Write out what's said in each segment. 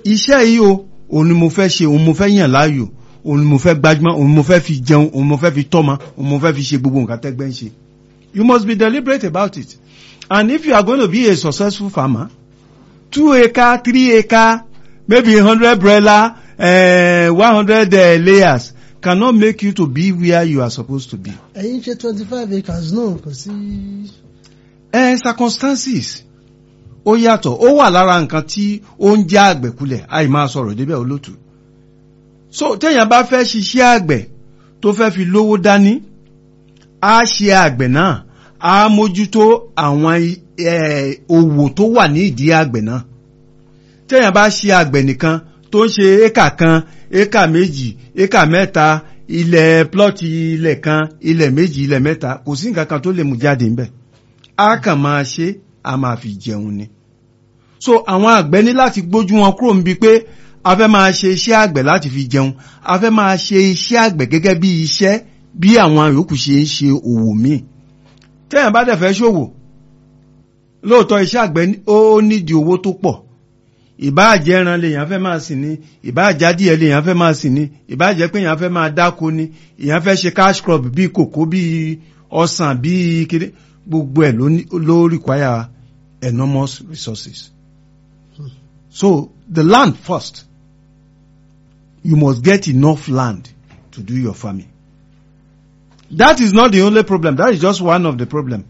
iṣẹ́ yìí o òun ni mo fẹ́ ṣe òun mo fẹ́ yàn láàyò òun ni mo fẹ́ gbajúmọ̀ òun mo fẹ́ fi jẹun òun mo fẹ́ fi tọ́mọ òun mo fẹ́ fi ṣe gbogbo nǹkan tẹ́gbẹ́ ń ṣe you must be deliberate about it and if you are going to be a successful farmer two acre three acre maybe hundred broiler uh, one hundred uh, layers cannot make you to be where you are supposed to be. ẹ̀yin ṣe twenty five acres náà kò sí. ẹ circumstances ó yàtọ̀ ó wà lára nǹkan tí ó ń já àgbẹ̀ kulẹ̀ àì máa sọ̀rọ̀ débẹ̀ olótù so téèyàn bá fẹ́ ṣiṣẹ́ àgbẹ̀ tó fẹ́ fi lówó dání á ṣe àgbẹ̀ náà á mójútó àwọn eh, òwò tó wà ní ìdí àgbẹ̀ náà téèyàn bá ṣe àgbẹ̀ nìkan tó ń ṣe éka kan éka méjì éka mẹ́ta ilẹ̀ plọ́ọ̀tì ilẹ̀ kan ilẹ̀ méjì ilẹ̀ mẹ́ta kò sí nǹkan kan tó lè mú jáde ńbẹ̀ á kàn máa ṣe a máa fi jẹun ni so àwọn àgbẹ̀ ní láti gbójú wọn kúrò níbi pé a fẹ́ máa ṣe iṣẹ́ àgbẹ̀ láti fi jẹun a fẹ́ máa ṣe iṣẹ́ àgbẹ̀ gẹ́gẹ́ bí iṣẹ́ bí àwọn yòókù ṣe ń ṣe òwò míì téèyàn bá dẹ̀ fẹ́ ṣòwò lóòótọ́ iṣẹ́ àgbẹ̀ ó nídìí owó tó pọ̀ ìbáàjẹ́ ẹran lèèyàn fẹ́ máa sìn ní ìbáàjẹ́ adìẹ lèèyàn fẹ́ máa sìn ní ìbáàjẹ́ pé èèyàn fẹ́ máa dáko ni èèyàn fẹ́ ṣe cash crop bíi kòkó bíi ọsàn bíi kiri gbogbo ẹ̀ ló require enormous resources. So the land first. You must get enough land to do your farming. That is not the only problem. That is just one of the problem.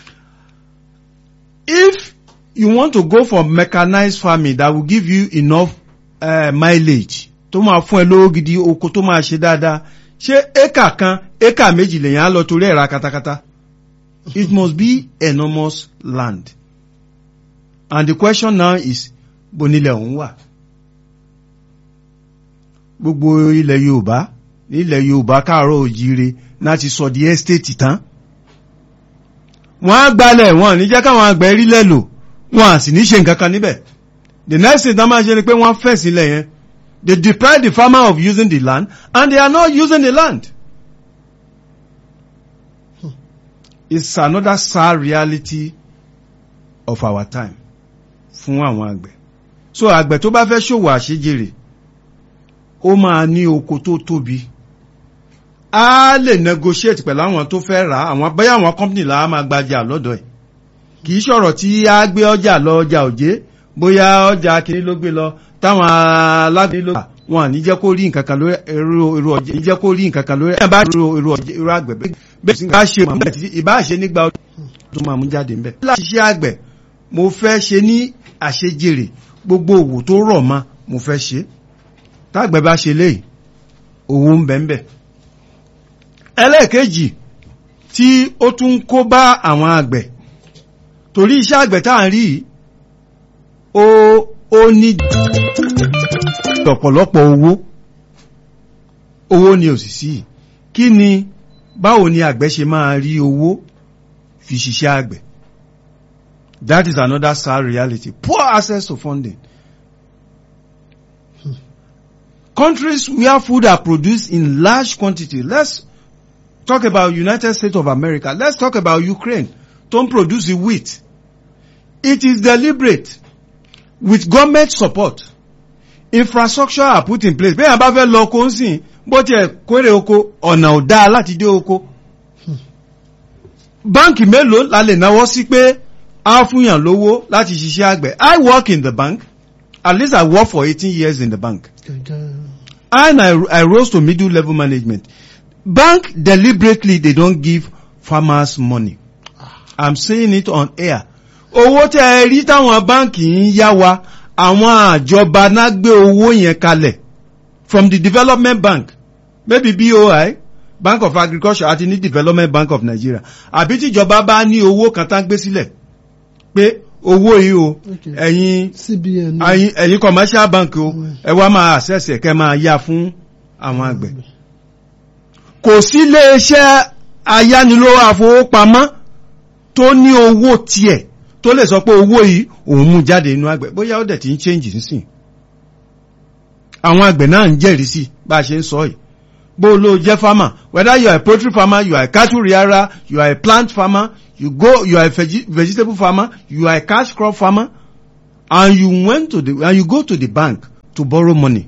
If you want to go for mechanized farming that will give you enough uh, mileage tó máa fún ẹ lówó gidi oko tó máa ṣe dáadáa ṣé éka kan éka méjì lèyàn á lọ torí ẹ̀ ra katakata it must be enormous land and the question now is bonilẹ̀ òun wà gbogbo ilẹ̀ Yorùbá nílẹ̀ Yorùbá káàárọ̀ òjíire láti sọ di estate tán wọ́n á gbalẹ̀ wọn ní jẹ́ káwọn àgbẹ̀ rí lẹ́lò wọn à sì ní ṣe nǹkan kan níbẹ̀ the next thing tán máa ṣe ni pé wọ́n fẹ̀ sílẹ̀ yẹn they deprive the farmer of using the land and they are not using the land. it's another sad reality of our time fún àwọn àgbẹ̀ so àgbẹ̀ tó bá fẹ́ ṣòwò àṣejèrè ó máa ní oko tó tóbi á lè negotiate pẹ̀lú àwọn tó fẹ́ rà àwọn bẹ́ẹ̀ àwọn company là á máa gbajà lọ́dọ̀ ẹ̀ kì í ṣọ̀rọ̀ tí á gbé ọjà lọ ọjà òjé bóyá ọjà kìíní ló gbé lọ táwọn alágbé ló gbà wọn à ní jẹ́ kó rí nǹkan kan lórí irú ọjà ní jẹ́ kó rí nǹkan kan lórí ẹ̀ bá irú ọjà irú àgbẹ̀ bẹ́ẹ̀ sì bá ṣe mọ̀ ìbá ṣe nígbà ọdún tó máa mú jáde ńbẹ̀. láti ṣe àgbẹ̀ mo fẹ́ ṣe ní àṣejèrè gbogbo òwò tó rọ̀ mọ́ mo fẹ́ ṣe tágbẹ̀ bá ṣe léyìí owó ń bẹ ń bẹ. ẹlẹ́ẹ̀kejì tí ó tún kó bá àwọn àgbẹ̀ torí iṣẹ́ àgbẹ̀ tá à ń rí ó ó ní ọ̀pọ̀lọpọ̀ owó owó ni ò sì sí kí ni báwo ni àgbẹ̀ ṣe máa rí owó fi ṣiṣẹ́ àgbẹ̀ that is another sad reality poor access to funding countries where food are produced in large quantity let's talk about United States of America let's talk about Ukraine tó ń produce the wheat it is deliberate with government support infrastructure are put in place bẹ́ẹ̀ bá fẹ́ lọ oko ń sìn bó tiẹ̀ kórè oko ọ̀nà ò dáa láti dé oko báǹkì mélòó la lè náwó sí pé á fúnyàn lówó láti ṣiṣẹ́ àgbẹ̀ I work in the bank at least I work for eighteen years in the bank and I, I rose to middle level management bank deliberately they don't give farmers money I'm saying it on air owó tẹ́ ẹ rí táwọn báǹkì ń yá wa àwọn àjọba náà gbé owó yẹn kalẹ̀ from the development bank maybe BOI Bank of Agriculture àti ní Development Bank of Nigeria àbí tíjọba bá ní owó kan tá gbé sílẹ̀ pé owó yìí o ẹ̀yin ẹ̀yin commercial bank o ẹ wá máa access ẹ̀ kẹ́ máa yá fún àwọn àgbẹ̀ kò sí iléeṣẹ́ ayánilówó àfowópamọ́ tó ní owó tiẹ̀ tó lè sọ pé owó yìí òun mú jáde inú àgbẹ̀ bóyá ó dẹ̀ ti ń change nísìn àwọn àgbẹ̀ náà ń jẹ́rìí sí bá a ṣe ń sọ yìí bó ló jẹ́ farmer whether you are a poultry farmer you are a cattle rearer you are a plant farmer you go you are a veg vegetable farmer you are a cash crop farmer and you went to the and you go to the bank to borrow money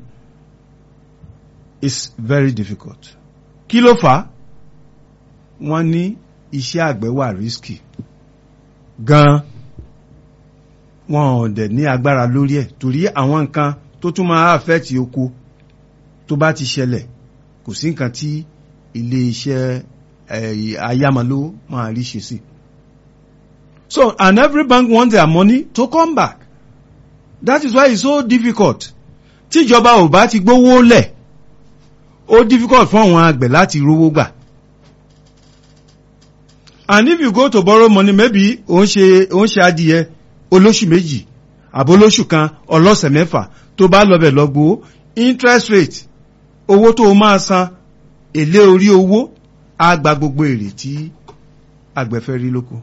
is very difficult. Kí ló fà á? Wọ́n ní iṣẹ́ àgbẹ̀ wà risky gan-an. Wọ́n ò dẹ̀ ní agbára lórí ẹ̀ torí àwọn nǹkan tó tún máa affect oko tó bá ti ṣẹlẹ̀ kò sí nǹkan tí ilé iṣẹ́ eh, ayámalówó máa rí ṣe sí. So and every bank wants their money to come back. That is why it's so difficult. Tíjọba ò bá ti gbówó lẹ̀, ó difficult fún àwọn àgbẹ̀ láti rówó gbà. And if you go to borrow money maybe ò ń ṣe ò ń ṣe adìyẹ olóṣù méjì àbólóṣù kan ọlọ́sẹ̀ mẹ́fà tó bá lọ bẹ̀ lọ gbowó interest rate owó tó o máa san èlé orí owó á gba gbogbo èrè tí àgbẹ̀ fẹ́ rí lóko.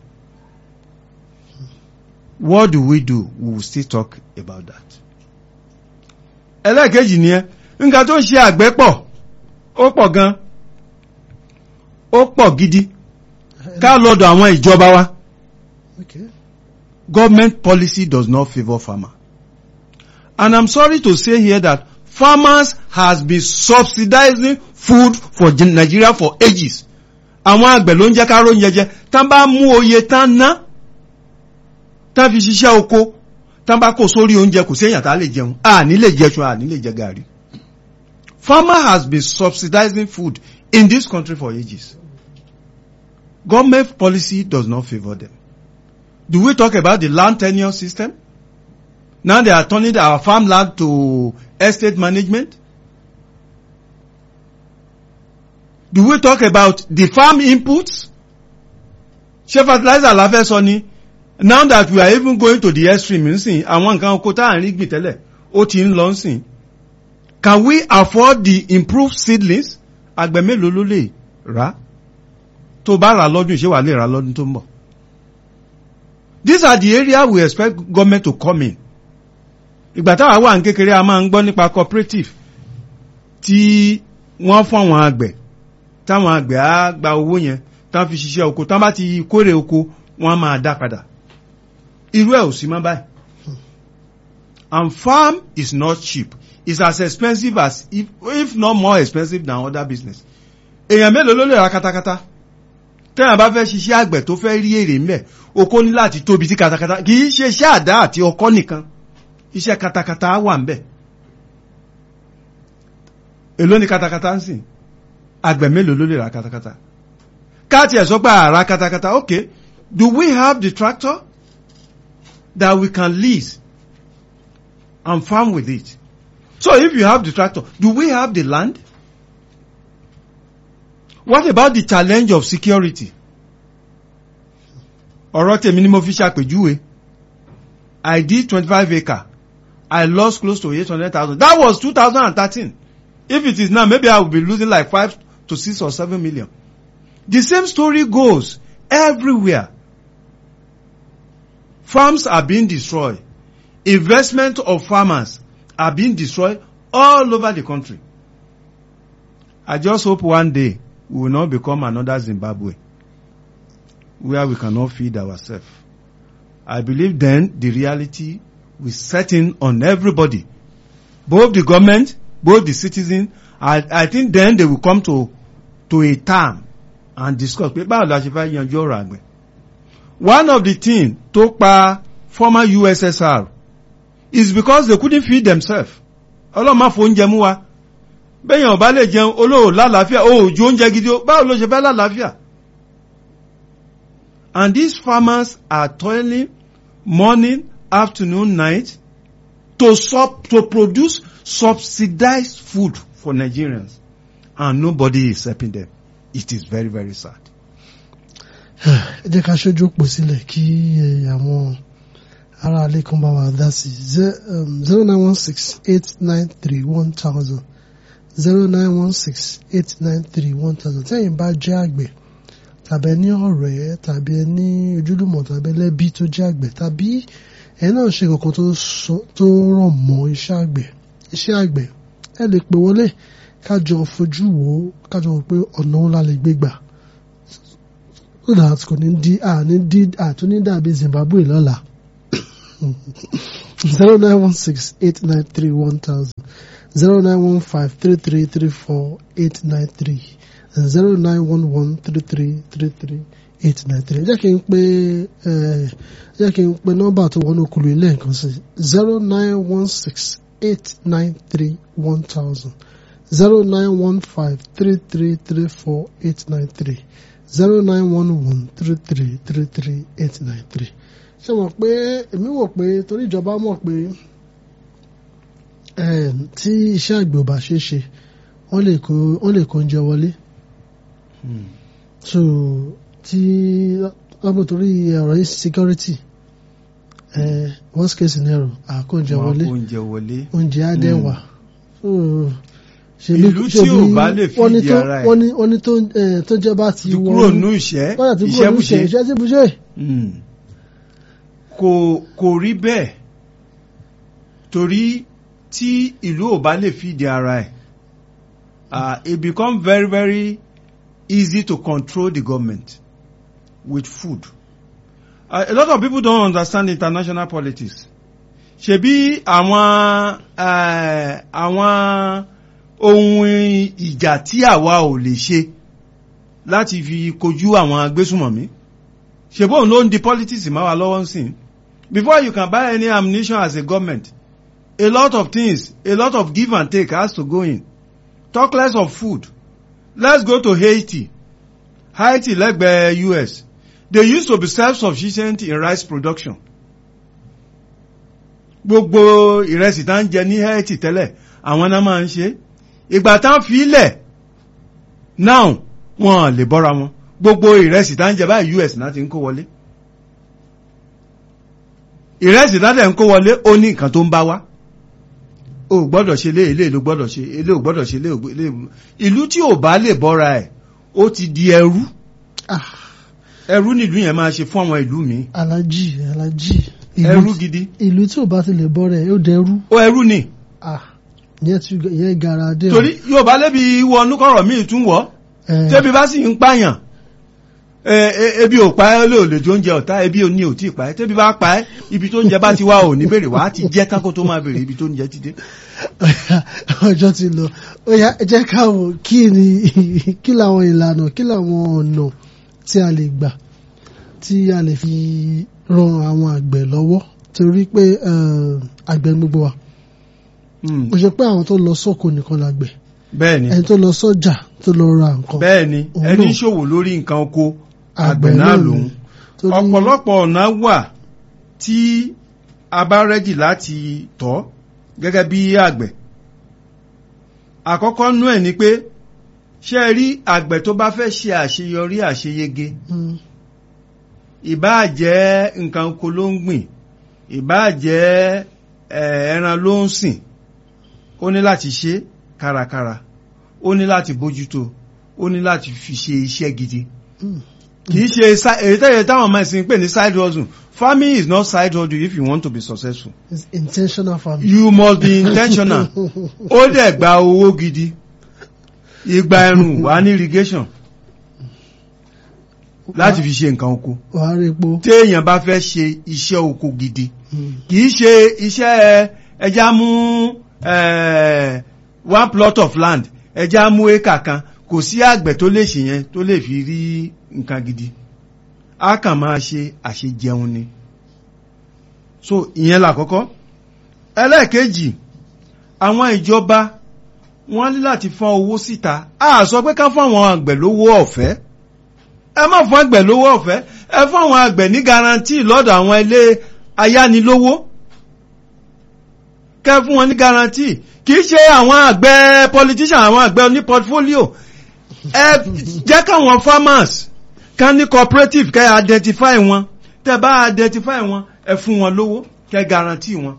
What do we do? We will still talk about that. Ẹlẹ́ẹ̀kejì ni ẹ, nǹkan tó ń ṣe àgbẹ̀ pọ̀, ó pọ̀ gan, ó pọ̀ gidi, ká lọ́dọ̀ àwọn ìjọba wa. Okay. Government policy does not favour farmer. And I'm sorry to say here that farmers has been subsidizing food for Nigeria for ages. Àwọn àgbẹ̀ ló ń jẹ́ ká róúnjẹ jẹ, tán bá mú oye tán ná tán fi ṣiṣẹ́ oko tán bá kó sórí oúnjẹ kò séèyàn tá lè jẹun a ní lè jẹṣu a ní lè jẹ gàrí. Farmer has been subsidizing food in this country for ages. Government policy does not favour them. Do we talk about the land tenure system? Now they are turning our farmland to estate management. Do we talk about the farm inputs? Ṣé fertilizer la fẹ́ sọ ni? Now that we are even going to the extreme nsìn, àwọn nǹkan oko tá à ń rí gbìn tẹ́lẹ̀, ó ti ń lọ nsìn. Can we afford the improved seedlings? Àgbẹ̀ mélòó ló lè rà? Tó bá rà lọ́dún ṣé wà lè rà lọ́dún tó ń bọ̀? These are the areas we expect government to come in. Ìgbà táwa wà ní kékeré a máa ń gbọ́ nípa cooperative tí wọ́n fún àwọn àgbẹ̀ táwọn àgbẹ̀ á gba owó yẹn tán fi ṣiṣẹ́ oko tán bá ti kórè oko wọ́n á máa dá padà. Irú ẹ̀ ò sí mọ́ báyìí. And farm is not cheap. It's as expensive as if, if not more expensive than other business. Èèyàn mélòó ló lè ra katakata? Tẹ́yàn bá fẹ́ ṣiṣẹ́ àgbẹ̀ tó fẹ́ rí èrè ńbẹ̀, oko ní láti tóbi tí katakata kì í ṣe iṣẹ́ àdá àti ọkọ́ nìkan. Iṣẹ́ katakata wà ńbẹ̀. Èló ni katakata ń sìn? Àgbẹ̀ mélòó ló lè ra katakata? Káàtì ẹ̀ sọ pé àrà katakata, okay. Do we have the tractor that we can lease and farm with it? So if you have the tractor, do we have the land? What about the challenge of security? Ọ̀rọ̀ tèmi ni mo fi ṣàpèjúwe. I did twenty-five acre. I lost close to eight hundred thousand. That was two thousand and thirteen. If it is now, maybe I will be losing like five to six or seven million. The same story goes everywhere. Farms are being destroyed. Investment of farmers are being destroyed all over the country. I just hope one day we will not become another Zimbabwe where we cannot feed ourselves. I believe then the reality will set in on everybody, both the government, both the citizens. I, I think then they will come to, to a term and discuss pé báwo la ṣe fẹ́ yanjú ọ̀rọ̀ àgbẹ̀. One of the things tó pa former USSR is because they couldn't feed themselves. Ọlọ́run má fò oúnjẹ mú wa. Bẹ́yàn ọba lè jẹun olóò lálàáfíà ó ju oúnjẹ gidi ó báwo ló ṣe fẹ́ lálàáfíà. And these farmers are toiling morning, afternoon, night to sub to produce subsidized food for Nigerians. And nobody is helping them. It is very very sad. ẹ jẹ́ ká ṣojú òpó sílẹ̀ kí eh, àwọn ará ilé kan bá wa dá sí zero nine one six eight nine three one thousand zero nine one six eight nine three one thousand tẹ́yìn bá jẹ́ àgbẹ̀ tàbí ẹni ọ̀rẹ́ tàbí ẹni ojúlùmọ̀ tàbí ẹlẹ́bí tó jẹ́ àgbẹ̀ tàbí ẹni náà ṣe kankan tó sọ- tó ràn mọ́ iṣẹ́ àgbẹ̀ iṣẹ́ àgbẹ̀ ẹ lè pè wọlé kájọ fojú wò ó kájọ wò pé ọ̀nà ńlá lè gbé gbà so that kò ní di àní di àtúní dàbí Zimbabwe lọ́la zero nine one six eight nine three one thousand zero nine one five three three three four eight nine three and zero nine one one three three three three eight nine three. jẹ́ kí n pe ẹ jẹ́ kí n pe nọ́mbà tó wọnú kulu ilé nǹkan sí zero nine one six eight nine three one thousand zero nine one five three three three four eight nine three zero nine one one three three three three eight nine three ṣe mọ̀ pé èmi wò pé torí ìjọba mọ̀ pé eh, tí iṣẹ́ àgbẹ̀ ò bá ṣe é ṣe wọ́n lè kó wọ́n lè kó oúnjẹ wọlé so tí wọ́n torí ọ̀rọ̀ yìí security eh, worst case scenario àkó oúnjẹ wọlé oúnjẹ wọlé. oúnjẹ á dẹ̀ wà so Ìlú tí ò bá lè wọ́n ní fìdí tó ara ẹ̀. wọ́n ní wọ́n ní tó eh, tó jẹ́ bá ti ti wọ kúrò nínú ìṣẹ́ wọ́n àti kúrò ní ìṣẹ́bùṣe. iṣẹ́ tí bùṣe. Mm. kò kò rí bẹ́ẹ̀ torí tí ìlú ò bá lè fìdí ara ẹ̀ ah, it become very very easy to control the government with food uh, a lot of people don't understand international politics ṣebí àwọn eh, àwọn ohun ìjà tí àwa ò lè ṣe láti fi kojú àwọn agbésùmọ̀mí ṣebóun ló ń di politics máa wà lọ́wọ́ sí before you can buy any ammunition as a government a lot of things a lot of give and take has to go in talk less of food let's go to Haiti Haiti lẹ́gbẹ̀ẹ́ US they used to be self-sufficient in rice production gbogbo ìrẹsì tá ń jẹ ní Haiti tẹ́lẹ̀ àwọn náà máa ń ṣe ìgbà tá ń fi ilẹ̀ now wọn lè bọ́ra wọn gbogbo ìrẹsì tá ń jẹ báyìí US náà ti ń kó wọlé ìrẹsì tá dẹ̀ ń kó wọlé ó ní nǹkan tó ń bá wá o ò gbọ́dọ̀ ṣe lé ilé ìlú gbọ́dọ̀ ṣe ilé ò gbọ́dọ̀ ṣe ilé ìlú ìlú tí ò bá lè bọ́ra ẹ̀ ó ti di ẹrú Ah, ẹrú nílùú yẹn máa ṣe fún àwọn ìlú mi alájì alájì ẹrú gidi ìlú tí ò bá ti lè bọ́ rẹ̀ yóò dẹrú ó ẹrú ni ah ìyẹn tí ìyẹn gara dé o. torí Yorùbá lébi wọnú kọ̀rọ̀ míì tún wọ̀ Eh, tẹ́bi bá sì ń pààyàn ẹ, ẹ, ebi ò pa ẹ́ lè ò lè jó oúnjẹ ọ̀tá ebi ò ní ò tí ì pa ẹ́ tẹ́bi bá pa ẹ́ ibi tó ń jẹ bá ti wá ò ní bèrè wá á ti jẹ́ kákó tó máa bèrè ibi tó ń jẹ ti dé. ọjọ́ ti lọ ó yá ẹ jẹ́ ká wò kí ni kí làwọn ìlànà kí làwọn ọ̀nà tí a lè gbà tí a lè fi ran àwọn àgbẹ̀ lọ́wọ́ torí pé eh, àgbẹ̀ gbogbo wa Mm, kò ṣe pé àwọn tó lọ sóko nìkan làgbẹ̀ bẹ́ẹ̀ ni ẹni tó lọ sọ́jà tó lọ ra nǹkan bẹ́ẹ̀ ni Òun ẹni náà. ṣòwò lórí nǹkan oko Àgbẹ̀ àgbẹ̀ náà náà lòun ni. torí ọ̀pọ̀lọpọ̀ ọ̀nà wà tí a bá rẹ́jì láti tọ́ gẹ́gẹ́ bí àgbẹ̀ àkọ́kọ́ nú ẹ̀ ni pé ṣé ẹ rí àgbẹ̀ tó bá fẹ́ ṣe àṣeyọrí àṣeyege Mm, ìbáà jẹ́ nǹkan oko ló ń gbìn ìbáà jẹ́ eh, ẹran ló ń sìn ó ní láti ṣe kárakára ó ní láti bójútó ó ní láti fi ṣe iṣẹ́ gidi mm. kì í ṣe si- èyí tẹ́yẹ táwọn ọmọ ẹ̀sìn pè ní side hustle farming is not side hustle if you want to be successful It's intentional farming. you must be intentional ó dẹ̀ gba owó gidi ìgbà ẹ̀rùn wà ní irrigation láti fi ṣe nǹkan oko wàá rí epo. téèyàn bá fẹ́ ṣe iṣẹ́ oko gidi Mm, kì í ṣe iṣẹ́ ẹja mú eh, one plot of land ẹja mú éka kan kò sí àgbẹ̀ tó lè ṣe yẹn tó lè fi rí nǹkan gidi a kàn máa ṣe àṣejẹun ni so ìyẹn làkọ́kọ́ ẹlẹ́ẹ̀kejì àwọn ìjọba wọ́n ní láti fọ́n owó síta a sọ pé ká fún àwọn àgbẹ̀ lówó ọ̀fẹ́ ẹ má fún àgbẹ̀ lówó ọ̀fẹ́ ẹ fún àwọn àgbẹ̀ ní garanti lọ́dọ̀ àwọn ilé ayánilówó kẹ́ fún wọn ní garanti kì í ṣe àwọn àgbẹ̀ politician àwọn àgbẹ̀ oní portfolio ẹ jẹ́ káwọn farmers kan ní cooperative kẹ́ identify wọn tẹ́ bá identify wọn ẹ fún wọn lówó kẹ́ garanti wọn.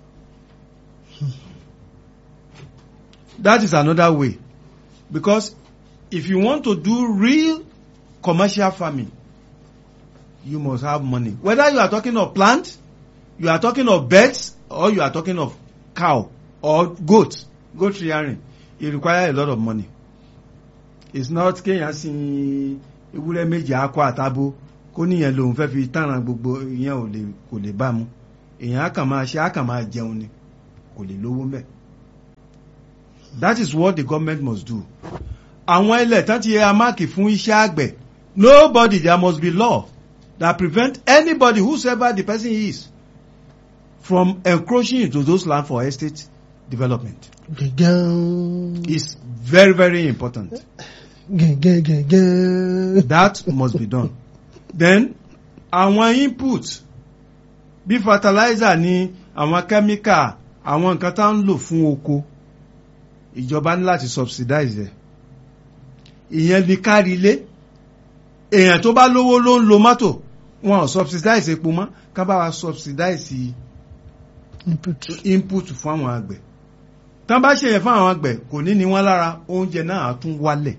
That is another way because if you want to do real commercial farming you must have money whether you are talking of plant you are talking of birds or you are talking of cow or goat goat rearing it require a lot of money it's not kéèyàn sin ewúrẹ́ méjì akọ àtabo kó níyẹn lòun fẹ́ fi tàràn gbogbo ìyẹn ò lè kò lè bá mu èèyàn á kàn máa ṣe á kàn máa jẹun ni kò lè lówó mẹ́ that is what the government must do àwọn ilẹ̀ tán ti yẹ amáàkì fún iṣẹ́ àgbẹ̀ nobody there must be law that prevent anybody whosoever the person is from encroaching into those land for estate development gẹ̀gẹ́ is very very important gẹ̀gẹ́ gẹ̀gẹ́. that must be done then àwọn input bí fertilizer ni àwọn chemical àwọn nǹkan tá ń lò fún oko ìjọba ní láti subsidize ẹ̀ ìyẹn ní kárí ilé èèyàn tó bá lówó ló ń lo mọ́tò wọn ò subsidize epo mọ́ ká bá wa subsidize input. input fún àwọn àgbẹ̀ tán bá ṣe yẹn fún àwọn àgbẹ̀ kò ní ní wọ́n lára oúnjẹ náà á tún wálẹ̀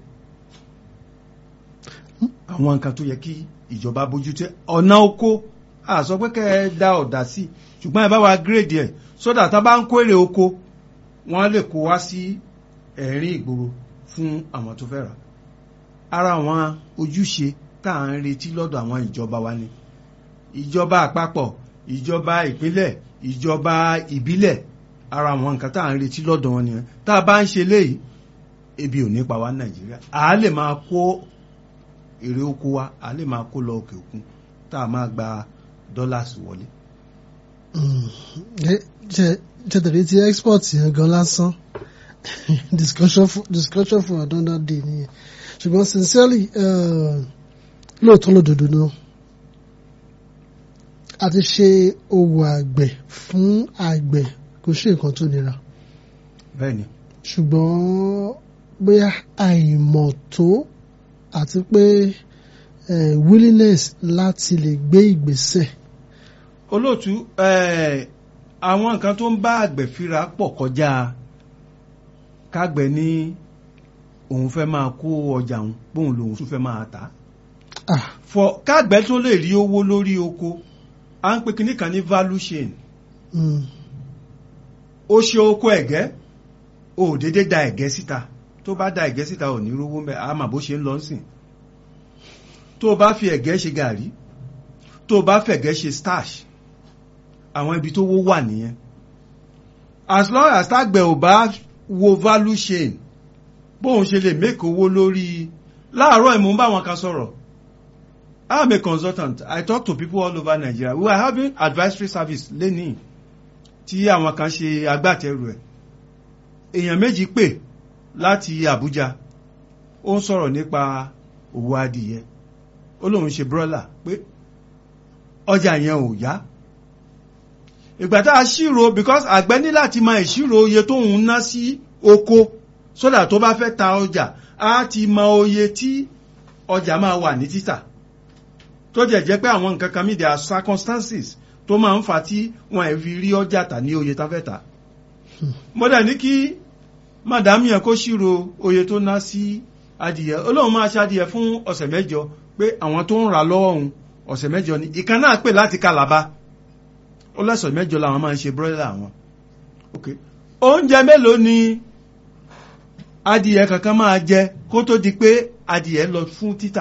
àwọn nǹkan tó yẹ kí ìjọba bójútó ọ̀nà oko a sọ pé kẹ́ ẹ dá ọ̀dà sí ṣùgbọ́n ẹ bá wa gírèdì ẹ̀ sódà tá bá ń kó èrè oko wọ́n lè kó wá sí ẹ̀rín ìgboro fún àwọn tó fẹ́ rà ara àwọn ojúṣe tá à ń retí lọ́dọ̀ àwọn ìjọba wa ni ìjọba àpapọ̀ ìjọba ìpínlẹ̀ ìjọba ìbílẹ̀ ara àwọn nǹkan tá à ń retí lọ́dọ̀ wọn nìyẹn tá a bá ń ṣe léyìí ebi ò ní pa wá ní nàìjíríà à á lè máa kó èrè oko wa à á lè máa kó lọ òkè òkun tá a máa gba dollars wọlé. jẹ́tẹ̀rẹ́ ti export yẹn gan lásán discussion for discussion for another day nìyẹn ṣùgbọ́n sincerely uh, lóòótọ́ lódodo náà a ti ṣe òwò àgbẹ̀ fún àgbẹ̀ kò ṣe nǹkan tó nira bẹ́ẹ̀ni ṣùgbọ́n bóyá àìmọ̀ tó àti pé eh, willingness láti lè gbé ìgbésẹ̀ olóòtú eh, àwọn nǹkan tó ń bá àgbẹ̀ fíra pọ̀ kọjá kágbẹ̀ ní òun fẹ́ máa kó ọjà òun bóun lòun tún fẹ́ máa tà á ah for kágbẹ̀ tó lè rí owó lórí oko à ń pè kíní kan ní value chain mm, ó ṣe oko ẹ̀gẹ́ ó dédé da ẹ̀gẹ́ síta tó bá da ẹ̀gẹ́ síta ò ní rówó mẹ́ àmà bó ṣe ń lọ sìn tó bá fi ẹ̀gẹ́ ṣe gàrí tó bá fẹ̀gẹ́ ṣe starch àwọn ibi tó wó wà nìyẹn as long as tágbẹ̀ ò bá wo value chain bóun ṣe lè make owó lórí láàárọ̀ ìmú bá wọn kan sọ̀rọ̀ I am a consultant I talk to people all over Nigeria we are having advisory service lẹ́nìí tí àwọn kan ṣe agbátẹrù ẹ̀ èèyàn méjì pè láti Àbújá ó ń sọ̀rọ̀ nípa òwò adìyẹ ó lóun ṣe brọ́là pé ọjà yẹn ò yá ìgbà tá a ṣírò because àgbẹ̀ ní láti máa ìṣírò oye tó ń ná sí oko sódà tó bá fẹ́ ta ọjà á ti mọ oye tí ọjà máa wà ní títà tó jẹ́ jẹ́ pé àwọn nǹkan kan mí there are circumstances tó máa ń fa tí wọn ẹ̀ fi rí ọjà tà ní oye tá fẹ́ tà mo dẹ̀ ní kí madam yẹn kó ṣírò oye tó ná sí adìyẹ olóhùn máa ṣe adìyẹ fún ọ̀sẹ̀ mẹ́jọ pé àwọn tó ń rà lọ́wọ́ òun ọ̀sẹ̀ mẹ́jọ ni ìkan náà pè láti Calabar ó lọ́sọ̀ mẹ́jọ làwọn máa ń ṣe broiler àwọn ok oúnjẹ mélòó ni adìyẹ kankan máa jẹ kó tó di pé adìyẹ lọ fún títà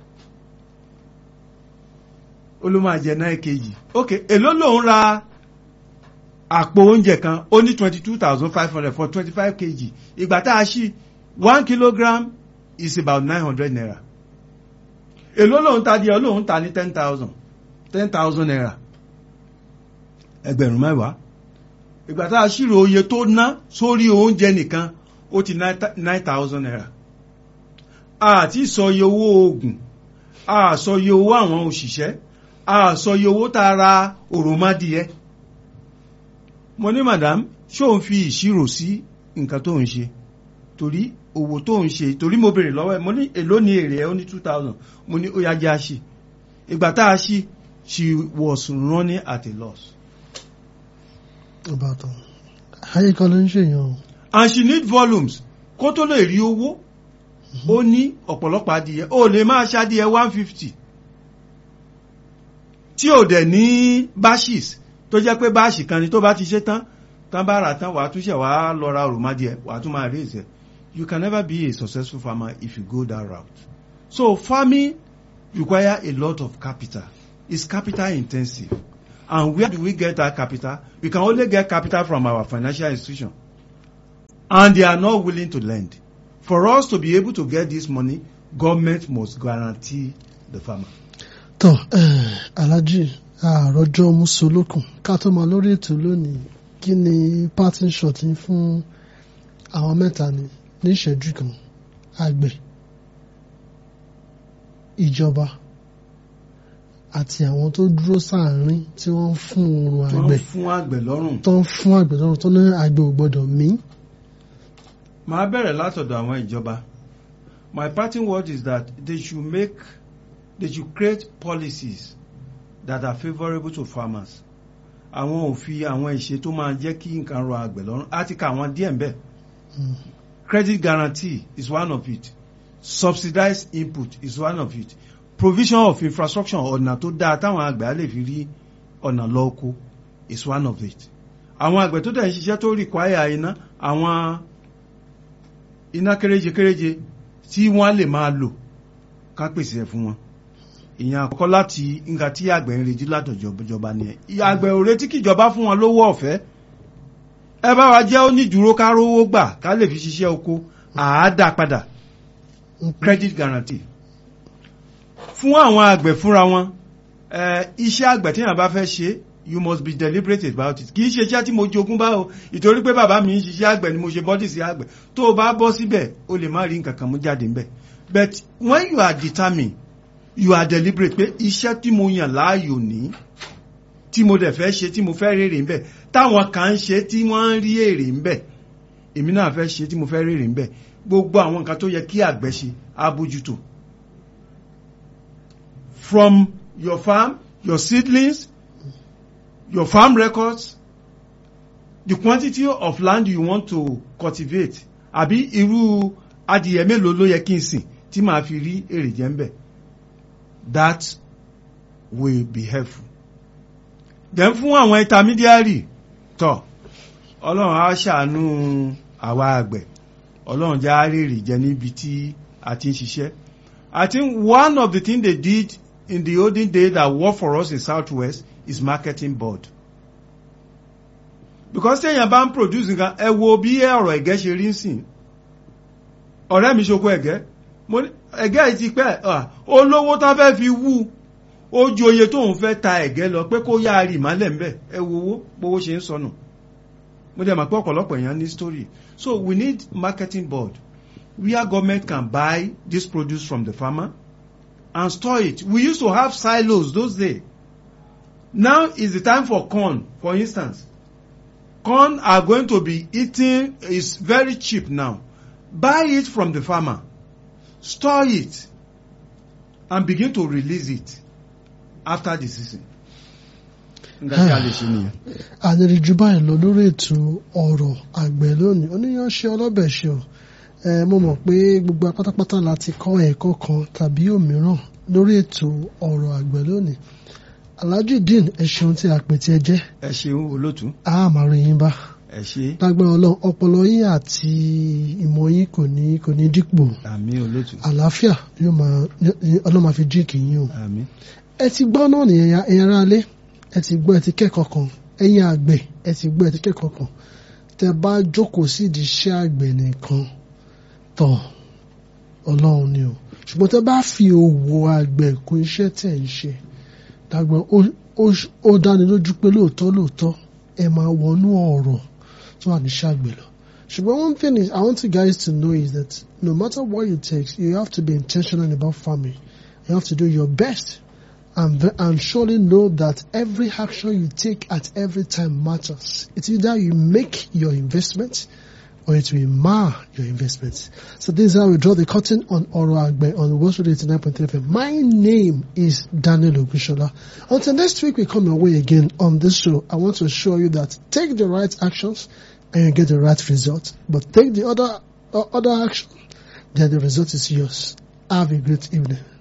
ó ló máa jẹ náà kejì ok èló lòun ra àpò oúnjẹ kan ó ní twenty two thousand five hundred for twenty five kg ìgbà tá a ṣí one kilogram is about nine hundred naira èló lòun ta díẹ̀ lòun ta ní ten thousand ten thousand naira ẹgbẹ̀rún mẹ́wàá ìgbà tá a ṣírò oye tó ná sórí oúnjẹ nìkan ó ti nine thousand naira àti sọ iye owó oògùn a sọ iye owó àwọn òṣìṣẹ́ a sọ iye owó tá a ra òròmọdìyẹ mo ní madam ṣé òun fi ìṣirò sí nǹkan tó ń ṣe torí owó tó ń ṣe torí mo béèrè lọ́wọ́ ẹ̀ mo ní èló ni èrè ẹ̀ ó ní two thousand mo ní ó yá jẹ́ àṣì ìgbà tá a ṣí she was running at a loss. ìbátan ayé kan ló ń ṣèyàn o. and she need volumes kó tó lè rí owó ó ní ọ̀pọ̀lọpọ̀ adìyẹ ó lè máa ṣe adìyẹ one fifty tí ò dẹ̀ ní bashis tó jẹ́ pé báàṣì kan ni tó bá ti ṣe tán tán bá rà tán wàá túnṣe wàá lọ ra òròmọdìẹ wàá tún máa rí ìṣe you can never be a successful farmer if you go that route so farming require a lot of capital it's capital intensive And where do we get that capital? We can only get capital from our financial institution. And they are not willing to lend. For us to be able to get this money, government must guarantee the farmer. tọ alhaji àròjọ musolókun ká tó máa lórí ètò lónìí kí ni parting shot yín fún àwọn mẹ́ta ni ní ìṣẹ́jú kan àgbẹ̀ ìjọba àti àwọn tó dúró sáàárín tí wọ́n ń fún oorun Tó ń àgbẹ̀ fún àgbẹ̀ lọ́rùn. tó ń fún àgbẹ̀ lọ́rùn tó ní àgbẹ̀ ò gbọ́dọ̀ mí. Màá bẹ̀rẹ̀ látọ̀dọ̀ àwọn ìjọba. My parting word is that they should make, they should create policies that are favourable to farmers. Àwọn òfin àwọn ìṣe tó máa jẹ́ kí nǹkan rọ àgbẹ̀ lọ́rùn. Á ti ka àwọn díẹ̀ ń bẹ̀. Mm. Credit guarantee is one of it. Subsidized input is one of it. Provision of infrastructure ọ̀nà tó dáa táwọn àgbẹ̀ á lè fi rí ọ̀nà lọ oko is one of it. Àwọn àgbẹ̀ tó dẹ̀ ń ṣiṣẹ́ tó require iná àwọn iná kéréje kéréje tí wọ́n lè máa lò ká pèsè ẹ̀ fún wọn. Ìyẹn àkọ́kọ́ láti nǹkan tí àgbẹ̀ ń retí látọ̀jọba nìyẹn. Àgbẹ̀ ò retí kíjọba fún wọn lówó ọ̀fẹ́ ẹ bá wa jẹ́ onídùúró ká rówó gbà ká lè fi ṣiṣẹ́ oko àádá padà credit guarantee fún àwọn àgbẹ̀ fúnra wọn ẹ iṣẹ́ àgbẹ̀ tí yàn bá fẹ́ ṣe you must be deliberate about it kì í ṣe iṣẹ́ tí mo jogún bá o ìtorí pé bàbá mi ń ṣiṣẹ́ àgbẹ̀ ni mo ṣe bọ́dì sí àgbẹ̀ tó o bá bọ́ síbẹ̀ o lè má rí nǹkan kan mú jáde ńbẹ̀ but when you are determined you are deliberate pé iṣẹ́ tí mo yàn láàyò ní tí mo dẹ̀ fẹ́ ṣe tí mo fẹ́ rèrè ńbẹ̀ táwọn kan ń ṣe tí wọ́n ń rí èrè ńbẹ̀ èmi náà fẹ́ ṣe tí mo fẹ́ rèrè ńbẹ̀ gbogbo àwọn nǹkan tó yẹ kí àgbẹ̀ ṣe á bójútó from your farm your seedlings your farm records the quantity of land you want to cultivate àbí irú adìyẹ mélòó ló yẹ kí n sìn tí màá fi rí èrè jẹ ńbẹ̀ that will be helpful then fún àwọn intermediary tọ ọlọ́run á ṣàánú àwa àgbẹ̀ ọlọ́run já rèrè jẹ níbi tí a ti ń ṣiṣẹ́ I think one of the things they did in the olden days that work for us in southwest is marketing board because téèyàn bá ń produce nǹkan ẹ wo bí ọ̀rọ̀ ẹ̀gẹ́ ṣe rí sìn ọ̀rẹ́ mi ṣoko ẹ̀gẹ́ mo ní ẹ̀gẹ́ yìí ti pẹ́ olówó tán fẹ́ fi wú ó ju oye tóun fẹ́ ta ẹ̀gẹ́ lọ pé kó yá rí ìmálẹ̀ ńbẹ̀ ẹ wo owó bówó ṣe ń sọnù mo dẹ̀ mọ̀ pé ọ̀pọ̀lọpọ̀ èèyàn ní story so we need marketing board where government can buy this produce from the farmer and store it we used to have silos those days now is the time for corn for instance corn are going to be eating is very cheap now buy it from the farmer store it and begin to release it after the season. nǹkan tí a lè ṣe nìyẹn. àníríjú báyìí lọ lórí ètò ọ̀rọ̀ àgbẹ̀ lónìí oníyanṣe ọlọ́bẹ̀ ṣe o ẹ mo mọ̀ pé gbogbo apátápátá la ti kọ́ ẹ̀kọ́ kan tàbí òmíràn lórí ètò ọ̀rọ̀ àgbẹ̀ lónìí alhaji dean ẹ ṣeun tí a pè tí ẹ jẹ́ ẹ ṣeun olótú a máa rí yín bá ẹ ṣe lágbára ọlọ́run ọpọlọ yín àti ìmọ̀ yín kò ní kò ní dípò àmì olótú àlàáfíà yóò máa ọlọ́run máa fi jíǹkì yín o àmì ẹ ti gbọ́ náà nìyẹn ẹ̀yin ará ilé ẹ ti gbọ́ ẹ ti kẹ́kọ̀ọ́ kan ẹ̀yin àgbẹ̀ ẹ ti gbọ́ ẹ ti kẹ́kọ̀ọ́ kan tẹ bá jókòó sí ìdí iṣẹ́ àgbẹ̀ nìkan tọ̀ ọlọ́run ni o ṣùgbọ́n tẹ bá fi òwò àgbẹ̀ kún iṣẹ́ tẹ̀ ń ṣe dàgbọ́n ó dáni lójú pé lóòótọ́ lóòótọ́ ẹ máa wọnú ọ̀rọ̀ tó wà ní iṣẹ́ àgbẹ̀ lọ ṣùgbọ́n one thing is I want you guys to know is that no matter what it takes you have to be intentional about farming you have to do your best and, and surely know that every action you take at every time matters. It's either you make your investment or it will mar your investment. So this is how we draw the curtain on Oro Agbe on West Radio 89.3 FM. My name is Daniel Ogushola. Until next week we come your way again on this show, I want to assure you that take the right actions and you get the right result. But take the other, uh, other action, then the result is yours. Have a great evening.